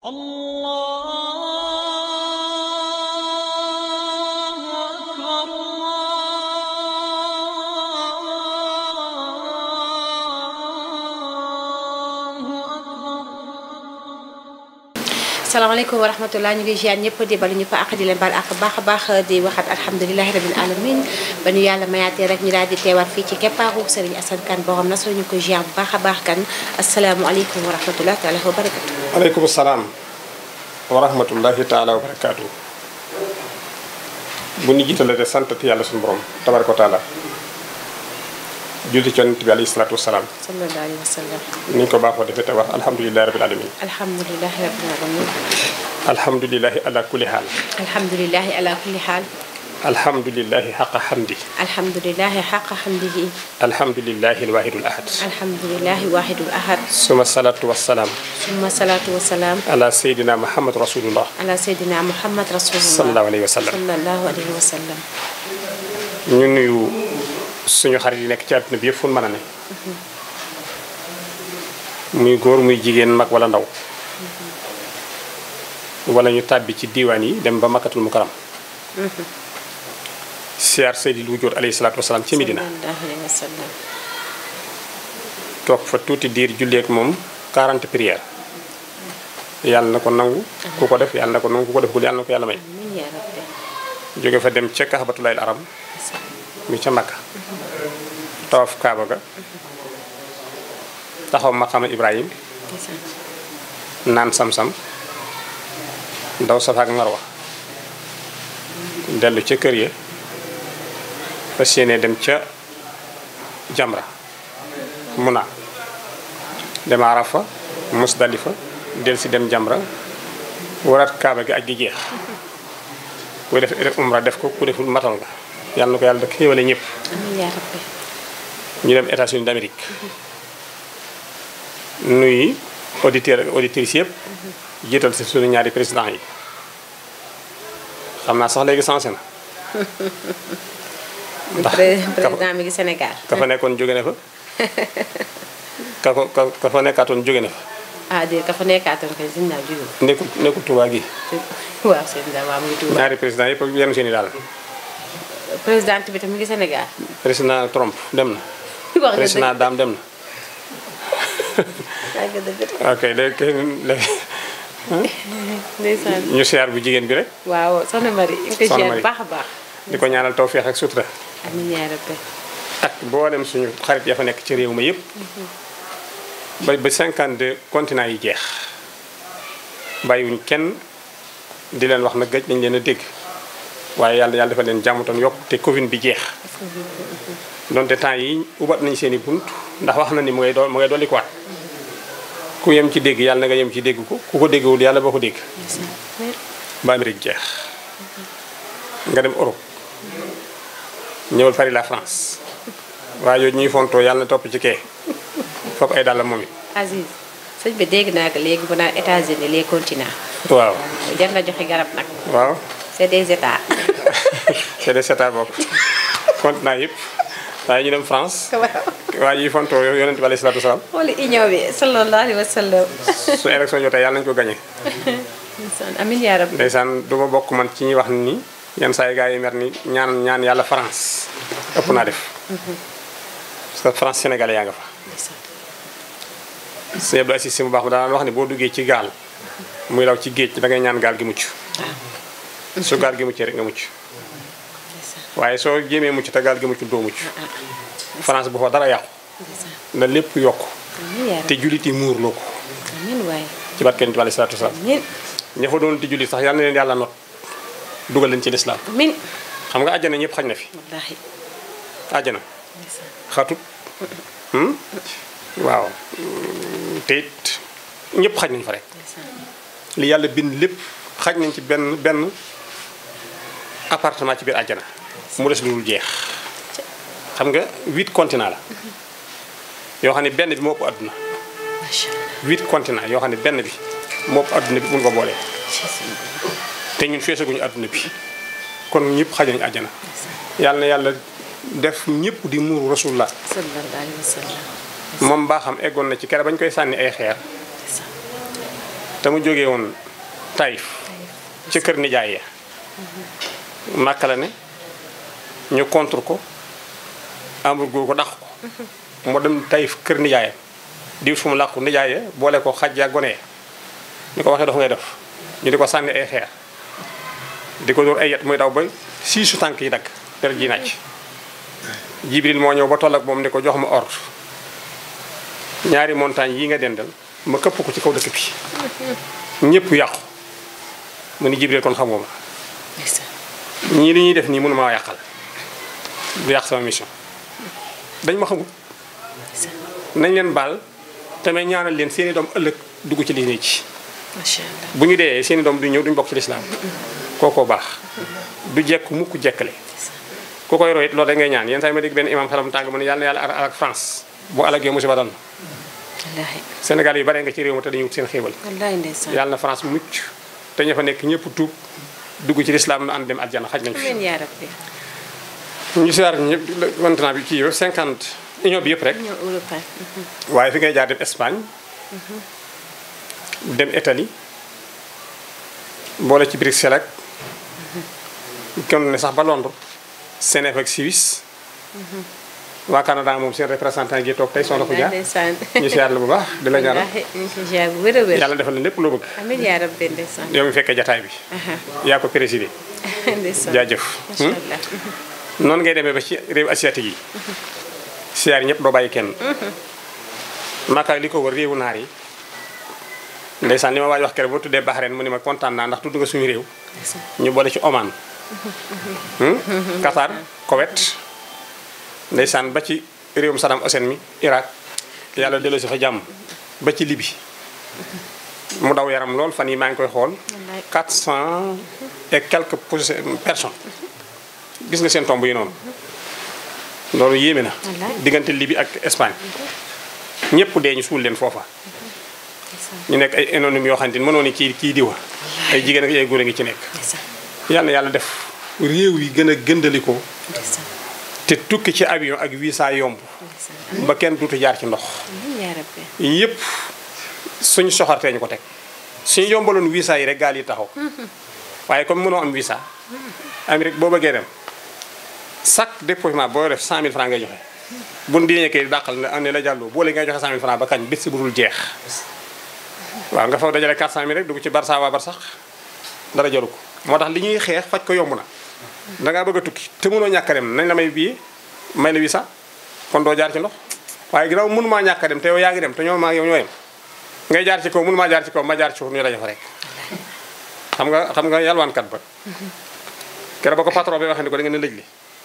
الله أكبر الله أكبر salaamaaleykum wa rahmatulah ñu ngi ziar ñëpp di balu ñëpp ak di leen baal ak baax a baax di waxat alhamdulilahi rabil alamin ba ñu yàlla mayaatee rek ñu daal di teewaat fii ci keppaaru Serigne Assane Kane borom na soo ñu ko ziar bu baax a baax kan asalaamualeykum wa rahmatulah taala wa barakatu aleykum salaam wa rahmatullahi taala wa barakaatu bu ñu jiitale de santati yàlla suñu borom tabaraka wa taala julli ci yonent bi alayhi salaatu wasalaam sallallahu alayhi wa sallam ni ñu ko baaxoo defee te wax alhamdulilahi rabil alamin alhamdulilahi rabil alamin alhamdulilahi ala kulli haal alhamdulilahi ala kulli xaal alhamdulilahi xaqa xamdi alhamdulilahi xaqa xamdihi alhamdulilahi alwahidul ahad alhamdulilahi wahidul ahad suma salaatu wasalaam summa salaatu wa salaam ala seydina muhammad rasulullah ala seydina muhammad rasulullah sallallahu alayhi wa sallam sallallahu alayhi wa sallam ñu nuyu suñu xarit yi nekk ci àdduna bi yëpp fu mu mën a ne muy góor muy jigéen mag wala ndaw wala ñu tàbbi ci diiwaan yi dem ba makkatul mukaram siyaar Seydil Wujuud alayhi salaatu wasalaam ci Medina sallallahu alayhi wa sallam toog fa tuuti diir julleek moom 40 prières yàlla na ko nangu ku ko def yàlla na ko nangu ku ko def gul yàlla na ko yàlla may amiin yaa rabbi jóge fa dem ca kaxbatulaayil aram mi ca makka tawaf kaaba ga taxaw maqama ibrahim naan sam-sam ndaw safa ak marwa dellu ca kër ya fas yéene dem ca jamra muna dem arafa musdalifa del si dem jamra waraat kaaba gi aj gi jeex ku def def umra def ko ku deful matal nga yàlla na ko yàlla da xéewale ñëpp amiin yaa rabbi ñu dem États-Unis d'Amérique nuyu auditeurs ak auditrices yëpp jiital si suñu ñaari président yi xam naa sax léegi sensé na ndax président mi ngi Sénégal ka fa nekkoon jóge na fa ka ko ka ka fa nekkaatoon jóge na fa ah déet ka fa nekkaatoon kay sëñ Ndao jóge nekkul nekkul Tuubaa gi waaw sëñ Ndao waaw mu ngi Tuuba ñaari président yëpp ak yenn seen i daal président bi tam mi ngi Sénégal président Trump dem na wax nga président dëgg Dame dem na wax nga dëgg ok léegi léegi ndeysaan ñu siyaar bu jigéen bi rek waaw soxna Mari ñu ngi koy Soxna ziar Mari. baax a baax di ko ñaanal tawféex ak sutura amiin yaa rabbi ak boolem suñu xarit ya fa nekk ci réew ma yëpp ba ba 52 continents yi jeex bàyyiwuñ kenn di leen wax na gëj nañ leen a dégg waaye yàlla yàlla dafa leen jàmmatoon yokk te Covid bi jeex donte temps yi ubat nañ seen i bunt ndax wax na ni mu ngay doon mu ngay dolli ko waat ku yem ci dégg yàlla na nga yem ci dégg ko ku ko déggwul yàlla boo ko dégg ba Amérique jeex nga dem Europe ñëwal Paris la France waaye yooyu ñuy fontoo yàlla na topp ci kee foofu ay dàll moom it Aziz sëñ bi dégg naa ko léegi bu naan États-Unis les continents waaw jar na joxe garab nag waaw c'est des états c'est des états bokk continent yëpp waaye ñu dem France waaw waaye ñuy fontoo yonent bi alayhi salaatu wasalaam xooli union bi sallallahu alayhi wa sallam su élection jotee yàlla nañu ko gagné ndeysaan amiin yaa rabbi ndeysaan du ma bokk man ci ñuy wax ni yenn saa yi gars yi mer ni ñaan ñaan yàlla France ëpp naa def parce que France sénégalais yaa nga fa sëñ Abdou Assis si mu baax ma daan wax ni boo duggee ci gaal muy law ci géej da ngay ñaan gaal gi mucc su gaal gi muccee rek nga mucc waaye soo jéemee mucc te gaal gi mucc doo mucc France bu fa dara yàqu na lépp yokk amiin yaa te rabbi jullit yi muur loo ko amiin waaye ci barke Yonent bi alayhi salaatu wasalaam amiin ña fa doon di jullit sax yal na leen yàlla not dugal leen ci lislaam amiin xam nga àjjana ñëpp xaj na fi wallaahi àjjana ndeysaan xatut hmm? waaw Hmm, te it ñëpp xaj nañ fa rek ndeysaan li yàlla bind lépp xaj nañ ci benn benn appartement ci biir àjjana mu des lu dul jeex xam nga huit continents la yoo xam ne benn bi moo ëpp àdduna macha allah huit continents yoo xam ne benn bi moo ëpp àdduna bi mun ko boolee Jésus. te ñun feesaguñu àdduna bi kon ñëpp xaj nañu àjjana yàlla na yàlla def ñëpp di muuru rasulullah sallallahu alayhi wa sallam moom baa xam eggoon na ci kere bañ koy sànni ay xeer ndeysaan te te mu jógee woon Taïf ci kër nijaay ya Màkka la ne ñu contre ko amul góor ko dàq ko mu dem Taïf kër nijaayam di fu mu làqu nijaay ya boole ko xaj ya gone ya ñu ko waxee dafa ngay def ñu di ko sànni ay xeer di ko dóor ay yet muy daw ba siisu tànk yi dagg der ji nàcc Jibril moo ñëw ba toll ak moom ni ko jox ma ordre ñaari montagne yi nga dendal ma këpp ko ci kaw dëkk bi ñëpp yàqu mu ni Jibril kon xamoo ma ñii li ñuy def nii mënu maa yàqal du yàq sama mission dañ ma xamul nañ leen baal tamit ñaanal leen seeni doom ëllëg dugg ci liggéey ci macha allah bu ñu dee seeni doom du ñëw duñ bokk ci lislaam kookoo baax du jekk mukk jekkale ku koy roy it loolu da ngay ñaan yenn saa yi ma dégg benn imam xelam tàng mu ne yàlla na yàlla alak France bu alagee musiba dal na wallaahi Sénégal yi bare nga ci réew mi te dañuy wut seen xéewal wallaahi ndeysaan yàlla na France mucc te ña fa nekk ñëpp tuub dugg ci lislaam nu ànd dem aljana xaj nañ fi amiin yaa rabbi ñu siyaar ñëpp maintenant bi kii yëpp 50 union bi yëpp rek ñoo européen waaye fi ngay jaar dem Espagne dem Italie boole ci Bruxelles ak kon ne sax ba Londres Genève ak Suisse waa Canada moom seen représentant gi toog tey soxna ko jaar ndeysaan ñu siyaar la bu baax di la ñaanal wallaahi ñu ngi ci ziar bu wér a wér yàlla defal la lépp loo bëgg amiin yaa rabbi ndeysaan yow mi fekkee jataay bi yaa ko présidé ndeysaan jaajëf macha allah noonu ngay demee ba ci réew asiatique yi siyaar ñëpp doo bàyyi kenn Makka li ko wër réewu naar yi ndeysaan li ma waaj wax kere boo tuddee Bahreïn mu ne ma kontaan naa ndax tudd nga suñu réew ñu boole ci Oman hmm? Qatar Koweït ndeysaan ba ci réewum Saddam Hussein mi Irak yàlla delloo si fa jàmm ba ci Libye mu daw yaram lool fan yi maa ngi koy xool 400 et quelques pos- personnes gis nga seen tomb yi noonu loolu yéeme na Wallaay. diggante Libye ak Espagne ñëpp dee ñu suul leen foofa ñu nekk ay anonyme yoo xamante ni mënoo ni kii kii diwa ay jigéen ak ay góor a ngi ci nekk ndeysaan yàlla na yàlla def réew yi gën a gëndalikoo ndeysaan te tukki ci avion ak visa yomb ndeysaan ba kenn duutu jaar ci ndox amiin yaa rabbi yëpp suñu soxartee ñu ko teg suñu yombaloon visa yi rek gaal yi taxaw waaye comme mënoo am visa Amérique boo bëggee dem chaque déposement boo def 100000 francs ngay joxe bu nu diñee kay dàqal ne ne la jàlloo boole ngay joxe 100000 francs ba kañ bés si budul jeex waaw nga faw dajale 400000 rek dugg ci Barça waa Barsax dara jaru ko moo tax li ñuy xeex faj ko yomb na dangaa bëgg a tukki te mënoo ñàkk a dem nañ la may billet may la visa kon doo jaar ci ndox waaye ginnaaw mënumaa ñàkk a dem te yow yaa ngi dem te ñoo maa yow ñoo yem ngay jaar ci kaw mënumaa jaar ci kaw ma jaar ci suuf ñu daje fa rek xam nga xam nga yalwaankat ba keroog ba ko patron bi waxee ni ko da ngeen a lëj li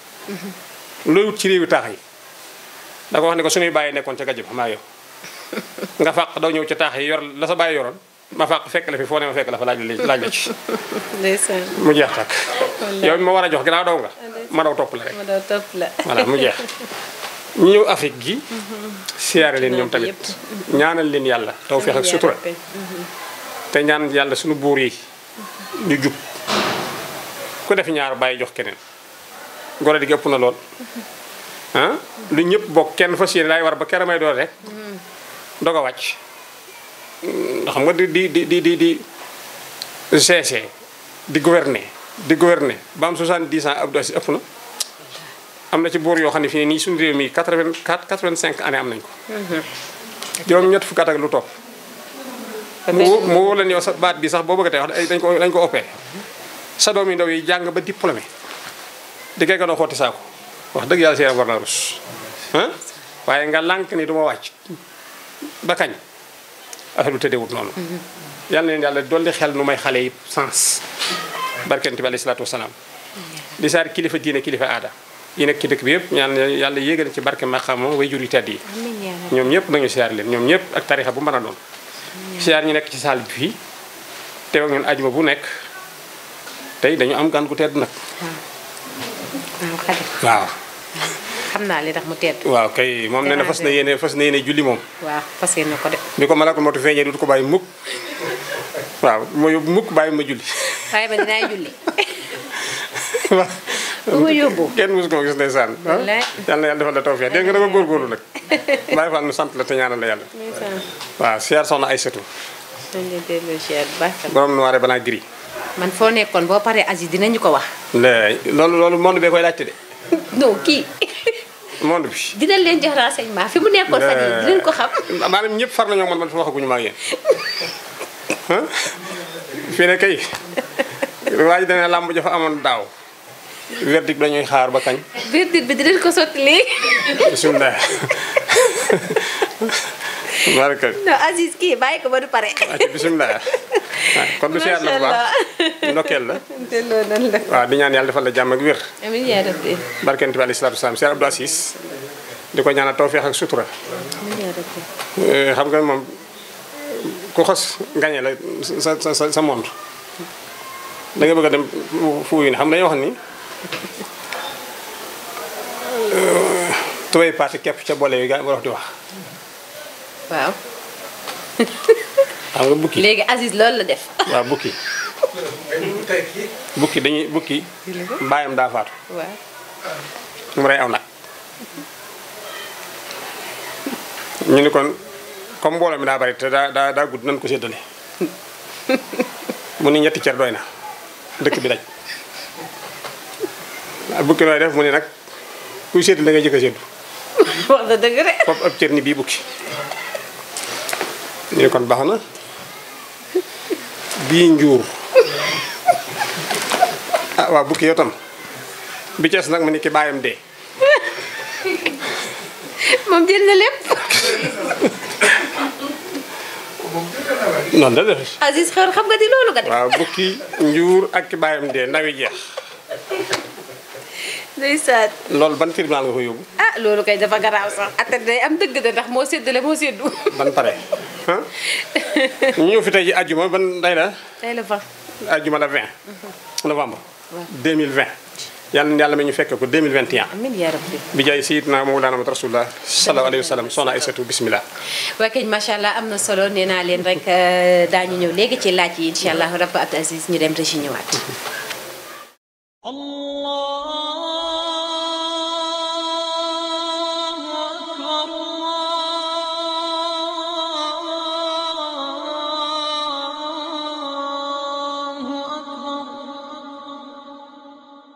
looy wut ci réewi taax yi da ko wax ni ko suñuy bàyyi nekkoon ca gajj ba maa yow nga fàq daw ñëw ci taax yi yor la sa bàyyi yoroon ma fàq fekk la fi foo ne ma fekk la fa laaj la laaj la ci ndeysaan mu jeex tàkk yow mi ma war a jox ginnaaw daw nga ma daw topp la rek ma daw topp la voilà mu jeex ñu ñëw Afrique gi siyaare leen ñoom tamit ñaanal leen yàlla tawfeex ak sutura te ñaan yàlla suñu buur yi ñu jub ku def ñaar bàyyi jox keneen gore di ëpp na lool ah lu ñëpp bokk kenn fas yéene laay war ba kera may doon rek doog a wàcc Mm, xam nga di di di di di di GC di gouverner di gouverner ba am 70 ans Abdou Aziz ëpp na am na ci buur yoo xam ne fii nii suñu réew mi 84 85 années am nañ ko juróom ñett fukki at ak lu topp mu wó- mu wóor leen yow sa baat bi sax boo bëgg a tey wax ay dañ ko dañ ko opéré sa doom yi ndaw yi jàng ba diplômé di kay ganoo xotti saako wax dëgg yàlla seen war na rus ah waaye nga lànk ni du ma wàcc ba kañ affaire bi tëddeewut noonu yàlla na leen yàlla dolli xel nu may xale yi sens barkent bi alayhi salaatu wasalaam di saar kilifa diine kilifa aada yi nekk ci dëkk bi yëpp ñaan yàlla yéegal ci barke maqaama way jur yu tedd yi amiin yaa rabbi ñoom ñëpp nañu siyaar leen ñoom ñëpp ak tarixa bu mën a doon siyaar ñu nekk ci saal bi fii teew ak ñun ajuma bu nekk tey dañu am gan gu tedd nag waaw xadi waaw xam naa li tax mu tedd waaw kay moom nee na fas na yéene fas na yéene julli moom waaw fas yéene ko de bi ko malakul matu feeñee du ko bàyyi mukk waaw ma yóbbu mukk bàyyi ma julli waaye ba dinaa julli waaw bu ma yóbbu kenn mosu ko gis ndeysaan ah Wallaay. yal na yàlla defal la tawfeex dégg nga dama góorgóorlu nag bàyyi faal nu sant la te ñaanal la yàlla ndeysaan waaw siyaar soxna ay sëtu man de delloo ziar bu baax tam. borom noir blanc gris. man foo nekkoon boo paree Aziz dinañu ko wax. léegi loolu loolu monde bee koy laajte de non kii monde bi. dinañ leen jox renseignement fi mu nekkoon fan yii dinañ ko xam. maanaam ñëpp far nañoo man man waxaguñu ma ak yéen ah fii ne kay waa ji dana làmb jafa amoon daaw verdict dañuy xaar ba kañ verdict bi dinañ ko sotti léegi. bisimilah baraka non Aziz kii bàyyi ko ba du pare. acca bisimilah kon du siyaat la bu baax ndokkeel la delloo nan la. waaw di ñaan yàlla defal la jàmm ak wér amiin yaa rabbi barkent bi alayhi salaatu wasalaam Cheikh Abdou Assis di ko ñaanal tawfeex ak sutura amiin yaa rabbi. Eh, xam nga moom ku xos gañe la sa sa sa sa monde da nga bëgg a dem fu wuyu ne xam dañuy wax ni eh, tubay parti képp ca boole yi gaa wax di wax waaw xam nga bukki léegi Aziz loolu la def. waaw bukki bukki dañuy bukki bàyyam daa faatu waaw. mu rey aw nag ñu ni kon comme mbooloo mi daa bari te daa daa daa gudd nañ ko séddale mu ni ñetti cer doy na dëkk bi daj ah bukki nooy def mu ni nag kuy séddale da ngay jëkk a séddu wax na dëgg de. foofu ab cër ni bii bukki ñu ni kon baax na bii njuur ah waaw bukki yow tam bi cees nag mu ni ki bàyyam dee moom jël na lépp. noonu la def Aziz xew xam nga di loolu nga def. waaw bukki njuur ak ki bàyyam dee ndawi jeex ndeysaan. loolu ban tribunal nga ko yóbbu ah loolu kay dafa garaaw sax atte day am dëgg de ndax moo séddale moo séddu. ban pare ah ñu ñëw fi tey ji àjjuma ban day la tey la fa. àjjuma la 20 novembre 2020 yàlla na yàlla ma ñu fekk ko 2021 amiin yaa rabbi. bi jaay sayidna mawlana mat rasulullah sallallahu alayhi wa sallam soxna Aysatu bismillah waa kay macha allah am na solo nee naa leen rek euh, daañu ñëw léegi ci laaj yi incha allah rabbi Abdou Aziz ñu dem régi ñëwaat. الله